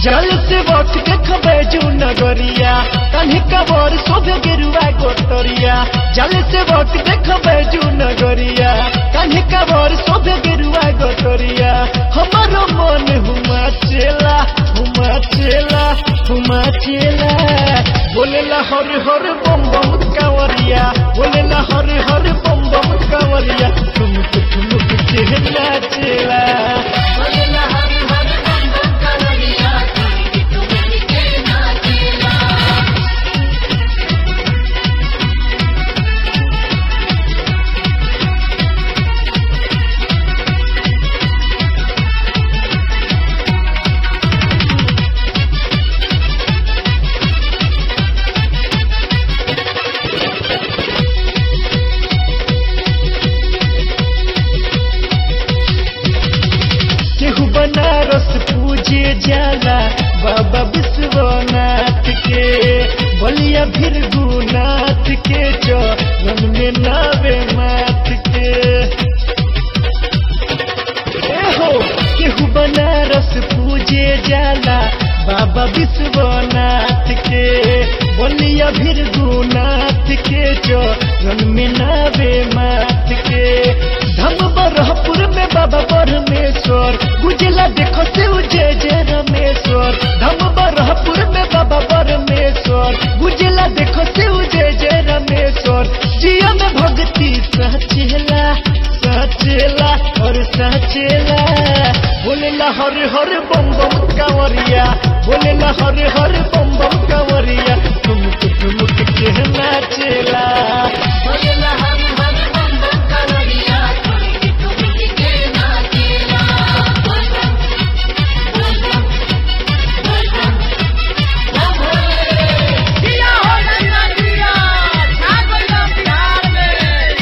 जल से वक्त देखबे जू नगरिया कन्ही कबर शोभे गेरुआ गोतरिया जल से वक्त देखबे जू नगरिया कन्ही कबर शोभे गेरुआ गोतरिया हमारो मन हुमा चेला हुमा चेला हुमा चेला बोलेला हर हर बम बम कांवरिया बोलेला हर हर बम बम कांवरिया ठुमुक ठुमुक चेला चेला बोलेला हरि हरि बम बम कांवरिया ठुमकी ठुमकी के नाचेला केहू बनारस पूजे जाला बाबा विश्वनाथ के बलिया भृगुनाथ के चरण में नावे माथ के ए हो केहू बनारस पूजे जाला बाबा विश्वनाथ के बलिया भृगुनाथ के चरण में नावे माथ के धम बरहपुर में बाबा परमेश्वर गुजला देखो से जय जय रमेश्वर धम बरहपुर में बाबा परमेश्वर गुजला देखो से जय जय रमेश्वर जिया में भक्ति सचेला सचेला और सचेला बोलेला हर हर बम बम कांवरिया बोलेला हर हर बम बम कांवरिया ठुमुक ठुमुक के नाचेला बोलेला हरि हरि बम बम कांवरिया ठुमकी ठुमकी के नाचेला बोल बम बोल बम बोल बम बम भोले जिया हो गंगा जिया छा गइला बिहार में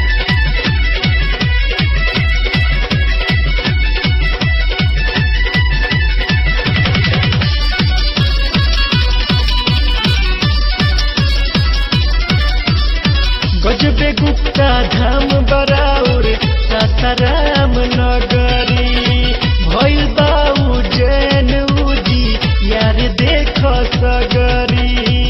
गजबे गुप्ता धाम बराउर सासाराम नगरी भइल बाऊ जैन उजी यार देख सगरी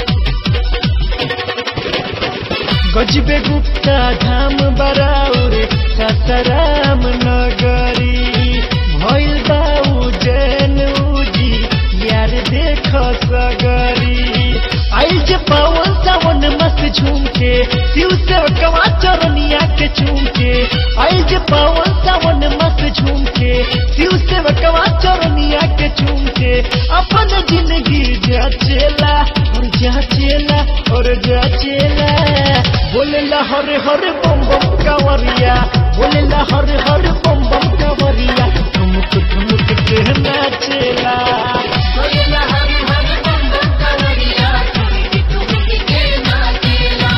गजबे गुप्ता धाम बराउर सासाराम नगरी भइल बाऊ जैन उजी यार देख सगरी आई जे पावन सावन मस्त झूम के शिव से कवा चरनिया के चूम के आई जे पावन सावन मस्त झूम के शिव से कवा चरनिया के चूम के अपन जिंदगी जाचेला और जाचेला और जाचेला बोलेला हर हर बम बम कांवरिया बोलेला हर हर बम बम कांवरिया ठुमुक ठुमुक के नाचेला बोलेला हरि हरि बम बम कांवरिया ठुमकी ठुमकी के नाचेला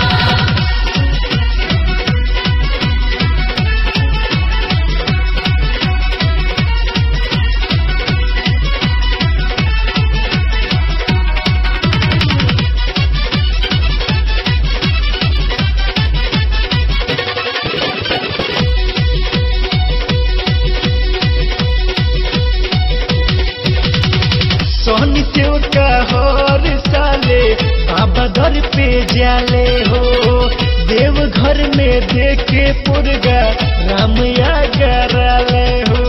सोहनी सेव का हर साले बाबा दर पे जाले हो देव घर में देखे पुरगा रामया गराले हो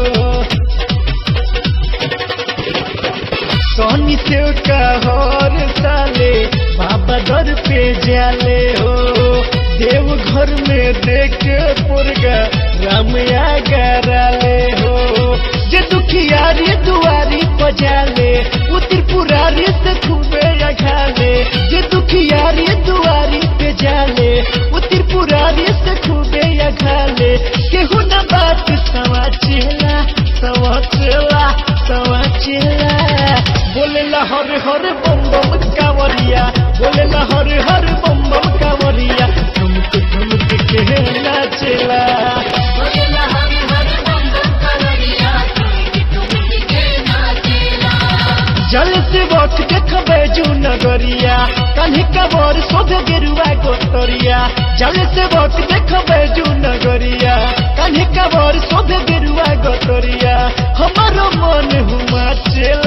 सोहनी सेव का हर साले बाबा दर पे जाले हो देव घर में देखे पुरगा रामया गराले हो जे दुखियारी दुआरी पजाले वो त्रिपुरारी से खूबे अघाले जे दुखियारी दुआरी पे जाले वो त्रिपुरारी से खूबे अघाले केहू न बात सवा चेला सवा चेला सवा चेला बोलेला हर हर बम बम कांवरिया बोलेला हर हर बम बम कांवरिया ठुमक ठुमक के नाचेला बोलेला हरि हरि बम बम कांवरिया ठुमकी ठुमकी के नाचेला जल से वक्त देखबे जू नगरिया कन्ही कबर शोभे गेरुआ गोतरिया जल से वक्त देखबे जू नगरिया कन्ही कबर शोभे गेरुआ गोतरिया हमारो मन हुमा चेला